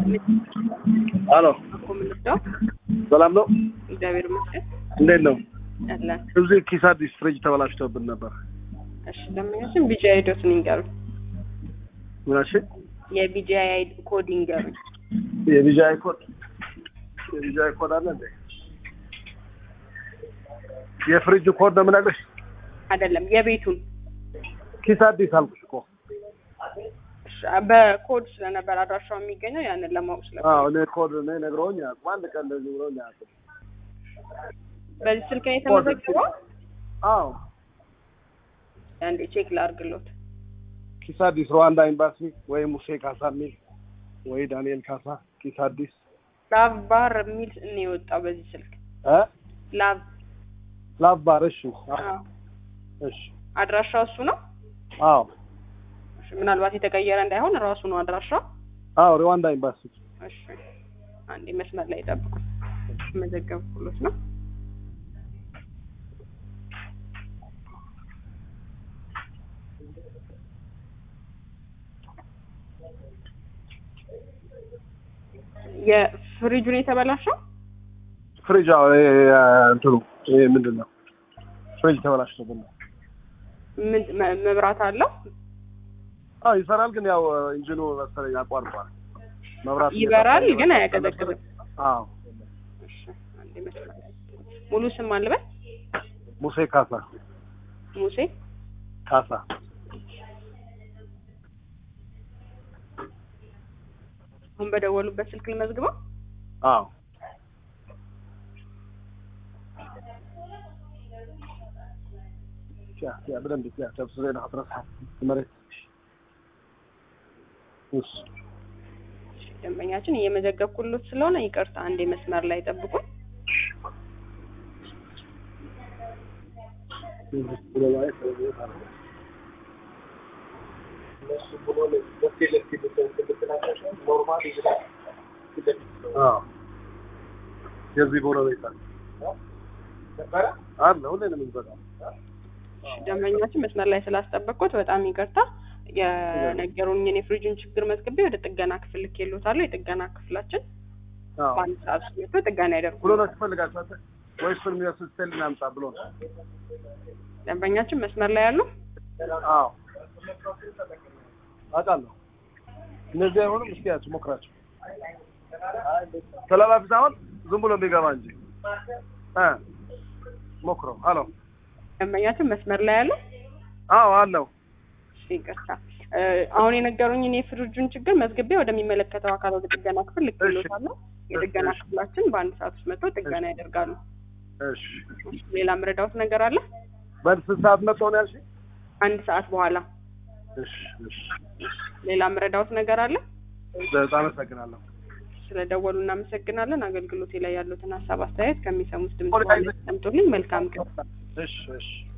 አሎ እኮ የምንወስደው ሰላም ነው? እግዚአብሔር ይመስገን እንዴት ነው? አለን። እዚህ ኪስ አዲስ ፍሪጅ ተበላሽቶብን ነበር። እሺ ደንበኛችን ቢጂአይ ዶትን ይንገሩኝ። ምናሽ የቢጂአይ ኮድ ይንገሩኝ። የቢጃይ ኮድ የቢጃይ ኮድ አለ እንዴ? የፍሪጅ ኮድ ነው የምነግርሽ። አይደለም የቤቱን ኪስ አዲስ አልኩሽ እኮ። እሺ፣ በኮድ ስለነበር አድራሻው የሚገኘው ያንን ለማወቅ ስለ አዎ እኔ ኮድ እኔ ነግረውኝ አያውቁም። አንድ ቀን እንደዚህ ብለውኝ አያውቁም። በዚህ ስልክ ነው የተመዘገበው። አዎ አንዴ ቼክ ላድርግሎት። ኪስ አዲስ ሩዋንዳ ኤምባሲ ወይ ሙሴ ካሳ የሚል ወይ ዳንኤል ካሳ ኪስ አዲስ ላቭ ባር የሚል ነው የወጣው በዚህ ስልክ እ ላቭ ላባር እሺ አዎ። እሺ አድራሻው እሱ ነው። አዎ እሺ፣ ምናልባት የተቀየረ እንዳይሆን ራሱ ነው አድራሻው። አዎ ሩዋንዳ ኤምባሲ እሺ፣ አንዴ መስመር ላይ ጠብቁ። መዘገብኩሎት ነው። የፍሪጁን የተበላሸው ፍሪጅ አዎ ይሄ እንትኑ ይሄ ምንድን ነው ፍሪጅ ተበላሽቶብን ነው። ምን መ- መብራት አለው አዎ ይሰራል፣ ግን ያው ኢንጂኑ መሰለኝ አቋርጧል። መብራት ይበራል፣ እየጠፋ ግን እየመጣ አያቀዘቅዝም። አዎ እሺ፣ አንዴ መስመር ላይ ሙሉ ስም አልበል ሙሴ ካሳ ሙሴ ካሳ አሁን በደወሉበት ስልክ ልመዝግበው። አዎ ያ ያ በደንብ ያ ተብስ ዘይና አጥራስ መሬት እሺ ደንበኛችን እየመዘገብኩሎት ስለሆነ ይቅርታ፣ አንዴ መስመር ላይ ጠብቁኝ። የዚህ ጎረቤት አለ ሁሌ ነው የምንበላው። ደንበኛችን መስመር ላይ ስላስጠበቅኩት በጣም ይቅርታ። የነገሩኝን የፍሪጁን ችግር መዝግቤ ወደ ጥገና ክፍል ልኬልዎታለሁ። የጥገና ክፍላችን አዎ በአንድ ሰዓት ውስጥ መጥቶ ጥገና ብሎ ያደርጉ። ነው ትፈልጋችሁ አንተ ወይስ እሱን የሚወስድ ስቴል እናምጣ ብሎ ነው? ደንበኛችን መስመር ላይ ያሉ አዎ አውቃለሁ። እነዚህ አይሆንም። እስኪ ያቸው ሞክራቸው። ተላላፊ ሳይሆን ዝም ብሎ የሚገባ እንጂ እ ሞክረው። አሎ ደንበኛችን መስመር ላይ ያሉ አዎ አለው። እሺ፣ ይቅርታ እ፣ አሁን የነገሩኝን የፍሪጁን ችግር መዝግቤ ወደሚመለከተው አካል ወደ ጥገና ክፍል ልኬልዎታለሁ። የጥገና እሺ። ክፍላችን በአንድ ሰዓት ውስጥ መጥቶ ጥገና ያደርጋሉ። እሺ ሌላ ምረዳውት ነገር አለ? በስንት ሰዓት መጥተው ነው ያልሽኝ? አንድ ሰዓት በኋላ እሺ እሺ ሌላ ምረዳውት ነገር አለ? በጣም አመሰግናለሁ። ስለደወሉ እናመሰግናለን። አገልግሎቴ ላይ ያሉትን ሀሳብ አስተያየት ከሚሰሙት ድምጽ በኋላ ያስቀምጡልኝ። መልካም ቀን። እሺ እሺ